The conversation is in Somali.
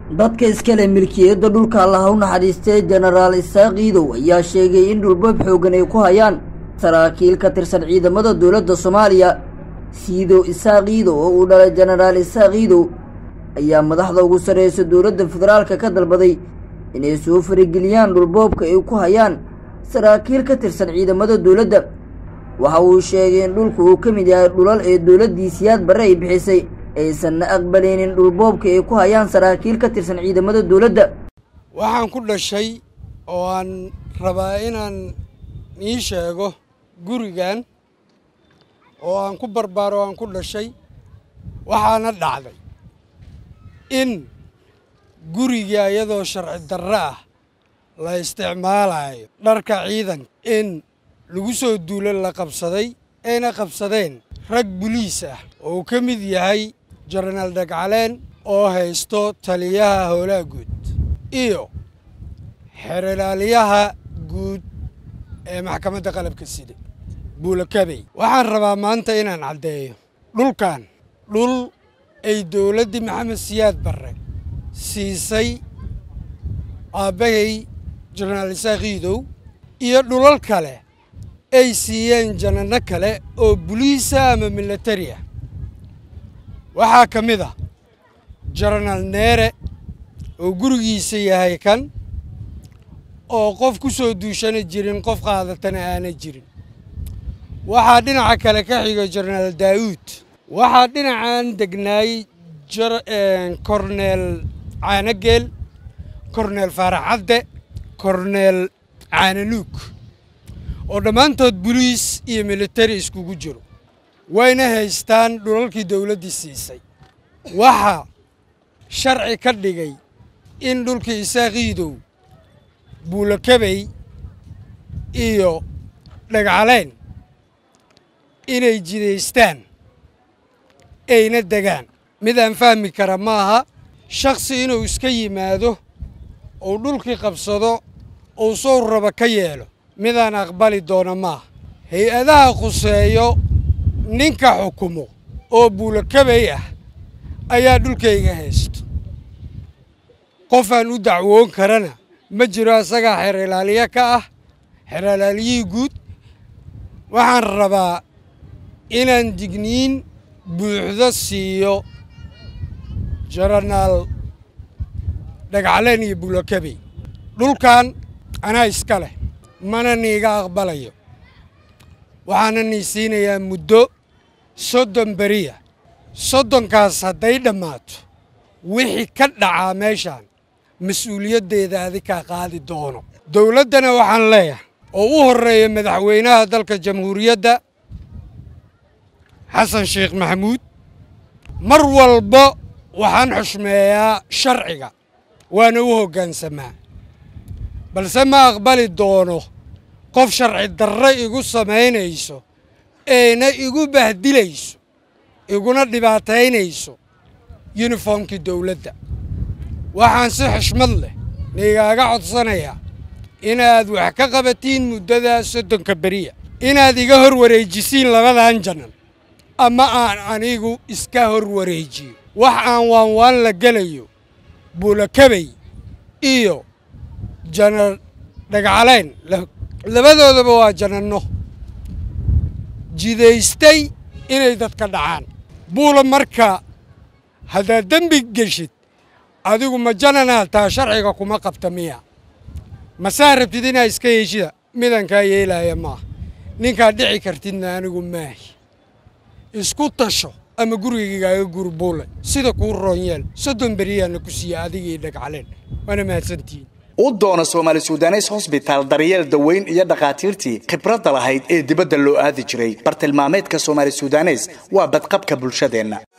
dadka iskale milkiyadda dhulka allaha u naxariistay jenaraal isaaq iidow ayaa sheegay in dhulbab xooggan ay ku hayaan saraakiil ka tirsan ciidamada dowladda soomaaliya siidow isaaq iidow oo uu dhalay jenaraal isaaq iidow ayaa madaxda ugu sarreysa dowladda federaalka ka dalbaday inay soo farageliyaan dhulboobka ay ku hayaan saraakiil ka tirsan ciidamada dowladda waxa uu sheegay in dhulku uu ka mid yahay dhulal ee dowladdii siyaad barre ay bixisay aysanna aqbalaynin dhulboobka ay ku hayaan saraakiil ka tirsan ciidamada dowladda waxaan ku dhashay oo aan rabaa inaan ii sheego gurigan oo aan ku barbaaro aan ku dhashay waxaana dhacday in guriga iyadoo sharci darro ah la isticmaalayo dharka ciidanka in lagu soo duulo la qabsaday ayna qabsadeen rag buliis ah oo uu ka mid yahay jenaraal dhagcaleen oo haysto taliyaha howlaha guud iyo xeralaaliyaha guud ee maxkamadda qalabka sida buulakabey waxaan rabaa maanta inaan caddeeyo dhulkan dhul ay dowladdii maxamed siyaad barre siisay aabbahay jenaraal isaaq iidow iyo dhulal kale ay siiyeen janano kale oo buliisa ama milatari ah waxaa ka mid ah jenaraal neere oo gurigiisa yahay kan oo qof ku soo duushana jirin qof qaadatana aana jirin waxaa dhinaca kale ka xiga jenaraal daa'uud waxaa dhinacan degnaay korneel caanageel korneel faaraxadde korneel caananuug oo dhammaantood buliis iyo militari iskugu jiro wayna haystaan dhulalkii dowladdii siisay waxaa sharci ka dhigay in dhulkii isaaqiidow buulakabey iyo dhagcaleyn inay jidaystaan ayna degaan mid aan fahmi kara maaha shakhsi inuu iska yimaado uu dhulkii qabsado uu sow raba ka yeelo midaan aqbali doona maaha hay-adaha khuseeyo ninka xukumo oo buulakabey ah ayaa dhulkayga haysto qofaan u dacwoon karana ma jiro asagaa xeeralaaliye ka ah xeeralaaliyihii guud waxaan rabaa inaan digniin buuxdo siiyo jenaraal dhagcaleen iyo buulakabey dhulkan anaa iska leh mana niiga aqbalayo waxaana nii siinayaa muddo soddon beriya soddonkaas hadday dhammaato wixii ka dhacaa meeshaan mas-uuliyaddeeda adikaa qaadi doono dowladdana waxaan leeyahay oo u horreeya madaxweynaha dalka jamhuuriyadda xasan sheekh maxamuud mar walba waxaan xushmeeyaa sharciga waana u hoggaansamaa balse ma aqbali doono qof sharci darre igu samaynayso eena igu bahdilayso iguna dhibaataynayso yuniformkii dowladda waxaan si xishmad leh niigaaga codsanayaa inaad wax ka qabatiin muddadaa soddonka beriya inaad iga hor wareejisiin labadan janan ama aan anigu iska hor wareejiyo wax aan waanwaan la gelayo buulakabey iyo janar dhagcaleyn labadoodaba waa jananno jidaystay inay dadka dhacaan buula marka haddaad dembi geshid adigu ma jananaa taa sharciga kuma qabta miya masaa rabtid inaa iska yeeshida midankaa yeelaya maaha ninkaad dhici kartidna anigu maahi isku tasho ama gurigigaaga guri buule sida kuu roonyeel soddon beriyaana ku siiya adigii dhagcaleen waana mahadsantihiin u doona soomaali sudanes hosbitaal daryeel daweyn iyo dhakhaatiirtii khibradda lahayd ee dibadda loo aadi jiray bartilmaameedka soomaali sudanes waa badqabka bulshadeenna